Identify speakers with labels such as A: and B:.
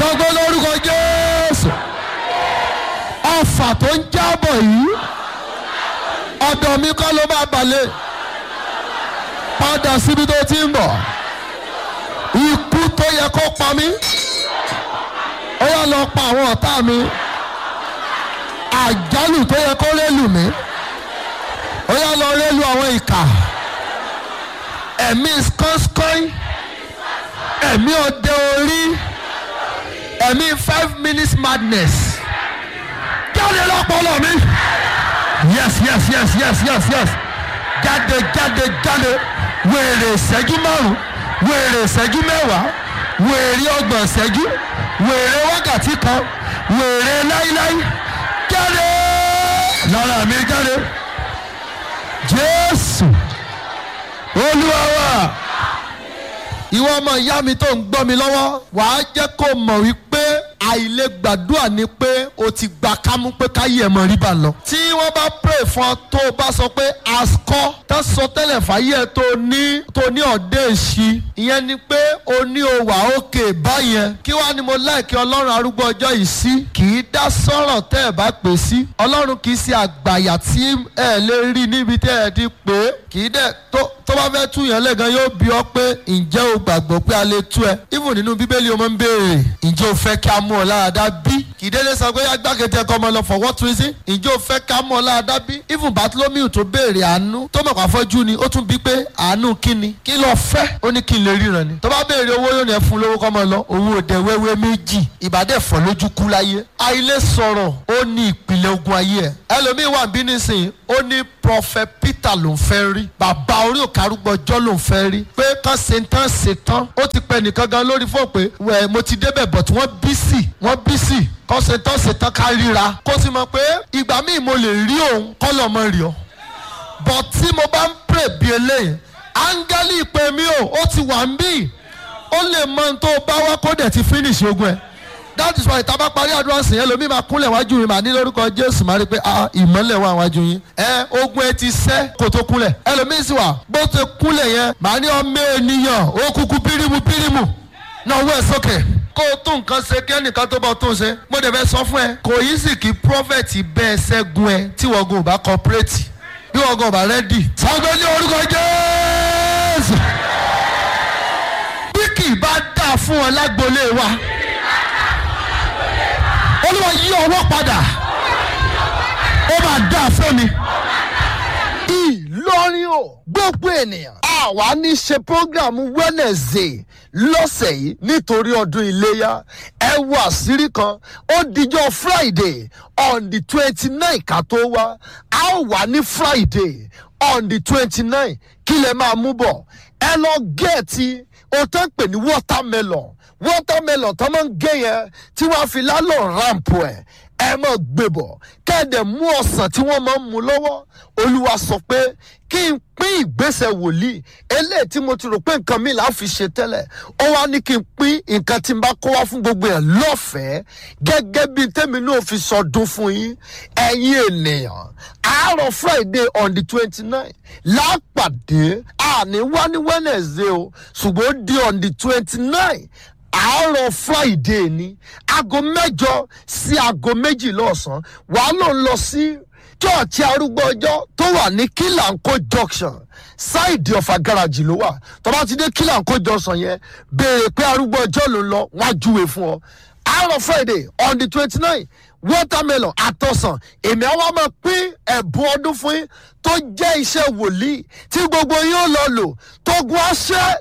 A: sọgbó lórúkọ jésù ọfà tó ń jábọ̀ yìí ọ̀dọ̀ mi kọ́ ló máa balẹ̀ padà síbi tó ti ń bọ̀ ikú tó yẹ kó pa mí ó yà lọ pa àwọn ọ̀tá mi àjálù tó yẹ kó rélù mí ó yà lọ rélù àwọn ìkà ẹ̀mí skọ́skọ́í ẹ̀mí ọdẹ orí ẹ̀mí five minutes madness jáde lọ́pọ̀lọ́ mi yes yes yes yes yes yes jáde jáde jáde wèrè ìṣẹ́jú márùn wèrè ìṣẹ́jú mẹ́wàá wèrè ọgbọ̀n ìṣẹ́jú wèrè wákàtí kan wèrè láíláí jáde lára mi jáde jésù olúwa wa ìwọ ọmọ ìyá mi tó ń gbọ́ mi lọ́wọ́ wàá jẹ́ kó mọ̀ wípé àìlè gbàdúrà ni pé o ti gba kámú pé káyé ẹ̀ mọ̀ rí bá lọ. tí wọ́n bá pray fún ọ tó o bá sọ pé askọ́ tó sọ tẹ́lẹ̀ fàyè ẹ̀ tó ní tó ní ọ̀dẹ́ èsì ìyẹn ni pé o ní o wà òkè báyẹn kí wàá ni mo láìkí ọlọ́run arúgbó ọjọ́ yìí sí kì í dá sọ̀rọ̀ tẹ́ ẹ̀ bá pè sí ọlọ́run kì í ṣe àgbàyà tí ẹ lè rí níbi tẹ́ ẹ ti pè é kì í dẹ̀ tó tó bá fẹ́ tú yẹn lẹ́gàn yóò bí ọ pé ǹjẹ́ o gbàgbọ́ pé a lè tú ẹ. even nínú bíbélì o máa ń béèrè ǹjẹ́ o fẹ́ kí a mú ọ láradá bí. kì í délé sọ pé agbákejì ẹ̀kọ́ ọmọ lọ for what reason. ǹjẹ́ o fẹ́ ká mú ọ láradá bí. even Bartholomew tó béèrè àánú tó mọ̀ pé afọ́jú ni ó tún bí pé àánú kí ni. kí ló fẹ́ ó ní kí n lè ríran ni. tó bá béèrè owó yóò ní ẹ fún lówó kọ́ mọ́ lọ owó òde wẹ́wẹ́ méjì ìbàdẹ́ fọ́ lójú kú láyé. àìlè sọ̀rọ̀ ó ní ìpìlẹ̀ ogun ayé ẹ̀. ẹlòmíì wà bí nísìnyí ó ní prophet Peter ló ń fẹ́ rí bàbá orí òkè arúgbọ́jọ́ ló ń fẹ́ rí pé kán ṣe tán ṣe tán ó ti pẹ́ nìkan gan lórí fún pé wẹ̀ mo ti débẹ̀ but wọ́n bísì wọ́n bísì kán ṣe tán ṣe tán ká ríra kó sì mọ̀ pé ìgbà míì mo lè rí òun kọ́ lọ́ mọ rí ọ but tí mo bá ń pray bí eléyìí áńgẹ́lì ìpè mi ò ó ti wà ń bì ó lè mọ ohun tó bá wá kó dẹ̀ ti finish ogun ẹ̀ that is why ìta bá parí àdúrà sìn yẹn lomi máa kúnlẹ̀ wájú mi màá ní lórúkọ jésù máa rí i pé ah ìmọ́lẹ̀ wà wájú yín ẹ ogun ẹ ti sẹ́ kó tó kúnlẹ̀ ẹlòmíín sì wà bó ti kúnlẹ̀ yẹn màá ní ọmọ ènìyàn ó kúkú pírímù pírímù náà wọ́ ẹ̀ sókè kó o tún nǹkan ṣe kí ẹnìkan tó bá tún ṣe mo dẹ̀ fẹ́ sọ fún ẹ kò yí sì kí prọfẹ̀tì bẹ́ẹ̀ ṣẹ́gun ẹ tí wọ́n gan ò bá kọ́pẹ́rẹ́tì bí wọ́n gan ò bá rẹ́dì. sọ́gbẹ́ ní orúkọ jésù bí kì í bá dà fún ọ lágbolé wa olúwa yí ọwọ́ padà ó máa dá fún mi.
B: ìlọrin o gbogbo ènìyàn àwa ní ṣe programu wednesday lọ́sẹ̀ yìí nítorí ọdún iléyà ẹ wo àṣírí kan ó dijọ́ friday on the twenty nine ká tó wá a ó wà ní friday on the twenty nine kí lè máa mú bọ̀ ẹ lọ gẹ̀ẹ́tì o tó ń pè ní watermelon watermelon tó máa ń gé yẹn tí wọ́n fi lálọ́ ramp ẹ̀ ẹ máa gbé bọ̀ kẹ́ẹ̀dẹ̀ mú ọ̀sán tí wọ́n máa ń mú lọ́wọ́ olúwa sọ pé kí n pín ìgbésẹ̀ wòlíì eléyìí tí mo ti rò pé nǹkan mi là á fi ṣe tẹ́lẹ̀ ó wá ní kí n pín nǹkan tí n bá kó wá fún gbogbo ẹ̀ lọ́fẹ̀ẹ́ gẹ́gẹ́ bí tèmi náà fi sọdún fún yín ẹ̀yin ènìyàn àárọ̀ friday on the twenty nine lápàdé àní wá ní wednesday o ṣùgbọ́n ó di on the twenty nine àárọ̀ friday ni aago mẹ́jọ sí aago méjìlá ọ̀sán wàá ló ń lọ sí chọ́ọ̀chì arúgbó ọjọ́ tó wà ní kílàńkó junction ṣáìdì ọ̀fà gáràjì ló wà tó bá ti dé kílàńkó junction yẹn béèrè pé arúgbó ọjọ́ ló ń lọ wọ́n á júwe fún ọ àárọ̀ friday on the twenty nine watermelon àtọ̀sán èmi àwọn máa pín ẹ̀bùn ọdún fún yín tó jẹ́ iṣẹ́ wòlíì tí gbogbo yín ó lọ lò tógun aṣẹ́